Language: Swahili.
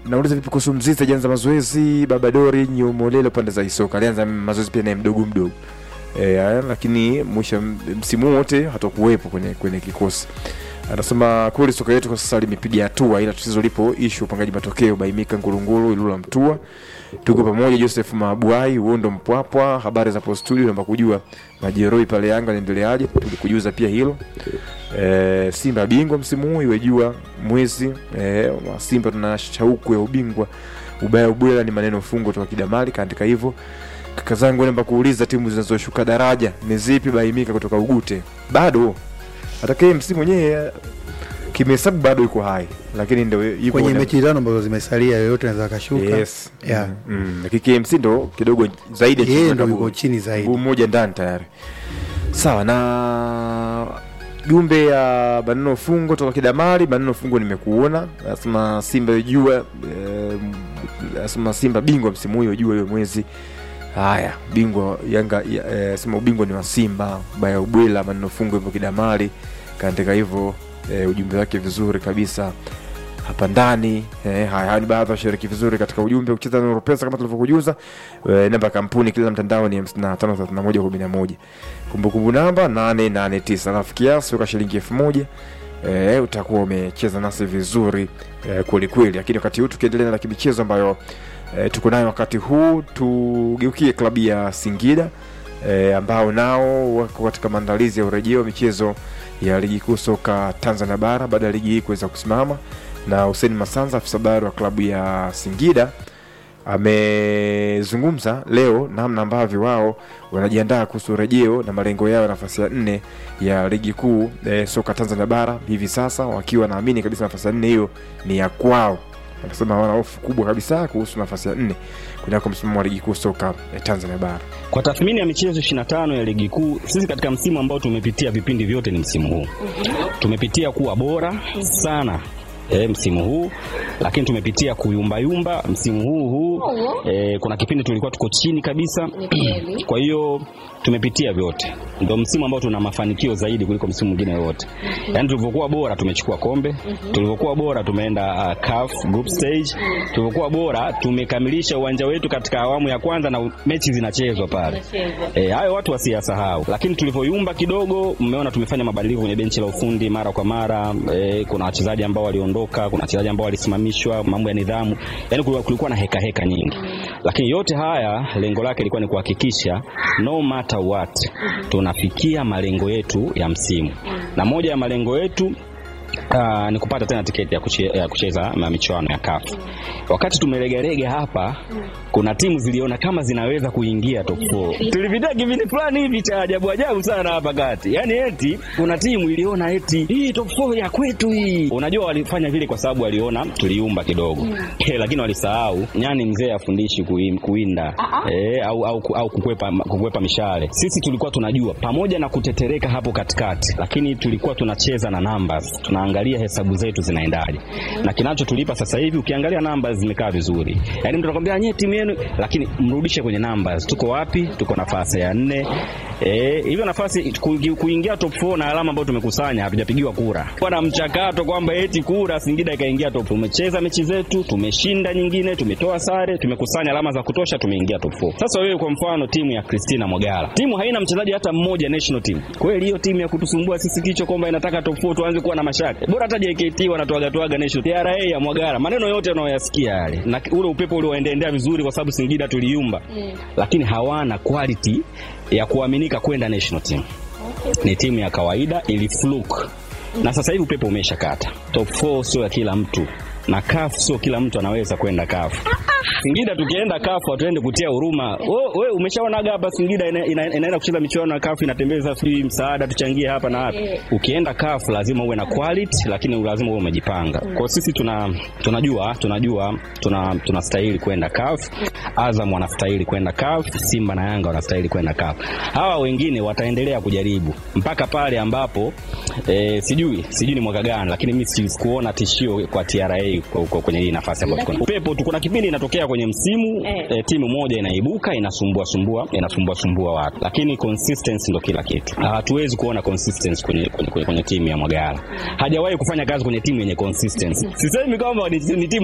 nauliza vipi kuhusu Mzizi ajaanza mazoezi, Babadori Nyumolele pande za Isoka alianza mazoezi pia naye mdogo mdogo e, lakini mwisho msimu wote hatakuwepo kwenye kwenye kikosi. Anasema kweli soka yetu kwa sasa limepiga hatua, ila tatizo lipo ishu upangaji matokeo. Baimika Ngurunguru Ilula Mtua, tuko pamoja. Joseph Mabuai Uondo Mpwapwa, habari za post studio, naomba kujua majeroi pale Yanga naendeleaje? Tulikujuza pia hilo. E, Simba bingwa msimu huu iwejua mwezi e, wa Simba tuna shauku ya ubingwa. Ubaya ubwela ni maneno fungo toka Kidamali kaandika hivyo. Kaka zangu, naomba kuuliza timu zinazoshuka daraja ni zipi? Baimika kutoka Ugute, bado atakaye msimu mwenyewe kimehesabu bado yuko hai, lakini ndo yuko kwenye na- mechi tano ambazo zimesalia yoyote anaweza akashuka. yes. Yeah. Mm, lakini KMC ndo kidogo zaidi ya Yeye timu ndo na yuko mguu- chini zaidi. mguu mmoja ndani tayari. Sawa na jumbe ya Banano Fungo toka Kidamari. Banano Fungo, nimekuona nasema Simba jua eh, nasema Simba bingwa msimu huyo jua hiyo mwezi haya bingwa Yanga ya- eh, sema ubingwa ni wa Simba baya ubwela. Maneno Fungo hivyo Kidamari kaandika hivyo eh, ujumbe wake vizuri kabisa hapa ndani eh, haya haya ni baadhi ya washiriki vizuri katika ujumbe kucheza na Pesa kama tulivyokujuza. Eh, namba ya kampuni kila mtandao ni 553111 kumbukumbu namba 889 alafu kiasi weka shilingi 1000 eh, utakuwa umecheza nasi vizuri eh, kweli kweli. Lakini wakati huu tukiendelea na kimichezo ambayo eh, tuko nayo wakati huu, tugeukie klabu ya Singida eh, ambao nao wako katika maandalizi ya urejeo wa michezo ya ligi kuu soka Tanzania bara baada ya ligi hii kuweza kusimama na Hussein Masanza afisa habari wa klabu ya Singida amezungumza leo namna ambavyo wao wanajiandaa kuhusu urejeo na malengo yao ya nafasi ya nne ya ligi kuu e, soka Tanzania bara hivi sasa, wakiwa naamini kabisa nafasi ya nne hiyo ni ya kwao. Anasema hawana hofu kubwa kabisa kuhusu nafasi ya nne kunako msimamo wa ligi kuu soka e, Tanzania bara. Kwa tathmini ya michezo 25 ya ligi kuu, sisi katika msimu ambao tumepitia vipindi vyote ni msimu huu. Tumepitia kuwa bora sana E, msimu huu lakini tumepitia kuyumbayumba msimu huu huu e, kuna kipindi tulikuwa tuko chini kabisa kwa hiyo tumepitia vyote ndio msimu ambao tuna mafanikio zaidi kuliko msimu mwingine yote yaani tulivyokuwa bora tumechukua kombe tulivyokuwa bora tumeenda uh, CAF group stage tulivyokuwa bora tumekamilisha uwanja wetu katika awamu ya kwanza na mechi zinachezwa pale E, hayo watu wasiyasahau, lakini tulivyoyumba kidogo, mmeona tumefanya mabadiliko kwenye benchi la ufundi mara kwa mara. E, kuna wachezaji ambao waliondoka, kuna wachezaji ambao walisimamishwa, mambo ya nidhamu, yani kulikuwa, kulikuwa na heka heka nyingi, lakini yote haya lengo lake ilikuwa ni kuhakikisha no matter what tunafikia malengo yetu ya msimu, na moja ya malengo yetu Uh, ni kupata tena tiketi ya, kuche, ya kucheza ma- michuano ya CAF. Wakati tumelegalega hapa, kuna timu ziliona kama zinaweza kuingia top 4. Tulipitia kipindi fulani hivi cha ajabu ajabu sana hapa kati, yaani eti kuna timu iliona eti hii top 4 ya kwetu hii. Unajua walifanya vile kwa sababu waliona tuliumba kidogo lakini walisahau nyani mzee afundishi kuim- kuwinda eh, au, au, au kukwepa, kukwepa mishale. Sisi tulikuwa tunajua pamoja na kutetereka hapo katikati, lakini tulikuwa tunacheza na numbers, tunaangalia hesabu zetu zinaendaje, na kinachotulipa sasa hivi, ukiangalia numbers zimekaa vizuri, yaani mtu anakwambia nyie timu yenu, lakini mrudishe kwenye numbers, tuko wapi? Tuko nafasi ya nne. Eh, hivyo nafasi ku- kuingia top 4 na alama ambayo tumekusanya hatujapigiwa kura. Kwa na mchakato kwamba eti kura Singida ikaingia top. Tumecheza mechi zetu, tumeshinda nyingine, tumetoa sare, tumekusanya alama za kutosha, tumeingia top 4. Sasa wewe kwa mfano timu ya Christina Mogala. Timu haina mchezaji hata mmoja national team. Kweli hiyo timu ya kutusumbua sisi kichwa kwamba inataka top 4 tuanze kuwa na mashaka. Bora hata JKT wanatoaga toaga national. TRA ya Mogala. Maneno yote unayoyasikia yale. Na ule upepo ule waendelea vizuri kwa sababu Singida tuliumba. Lakini hawana quality ya kuaminika kwenda national team. Ni timu ya kawaida ili fluke. Na sasa hivi upepo umeshakata. Top 4 sio ya kila mtu. Na CAF sio kila mtu anaweza kwenda CAF. Singida tukienda CAF hatuende kutia huruma. Wewe umeshaonaga hapa Singida ina, ina, inaenda kucheza michuano ya CAF inatembeza sijui msaada tuchangie hapa na hapa. Ukienda CAF lazima uwe na quality lakini lazima uwe umejipanga. Kwa hiyo sisi tuna tunajua tunajua tuna tunastahili kwenda CAF. Azam wanastahili kwenda CAF, Simba na Yanga wanastahili kwenda CAF. Hawa wengine wataendelea kujaribu mpaka pale ambapo eh, sijui sijui ni mwaka gani, lakini mimi sikuona tishio kwa TRA kwa, kwa, kwenye hii nafasi ambayo tuko. Upepo tu, kuna kipindi inatokea kwenye msimu Eh. eh, timu moja inaibuka inasumbua sumbua inasumbua sumbua watu, lakini consistency ndo kila kitu. Hatuwezi kuona consistency kwenye, kwenye, kwenye, kwenye timu ya Mwagala. Hajawahi kufanya kazi kwenye timu yenye consistency. Sisemi kwamba ni, ni timu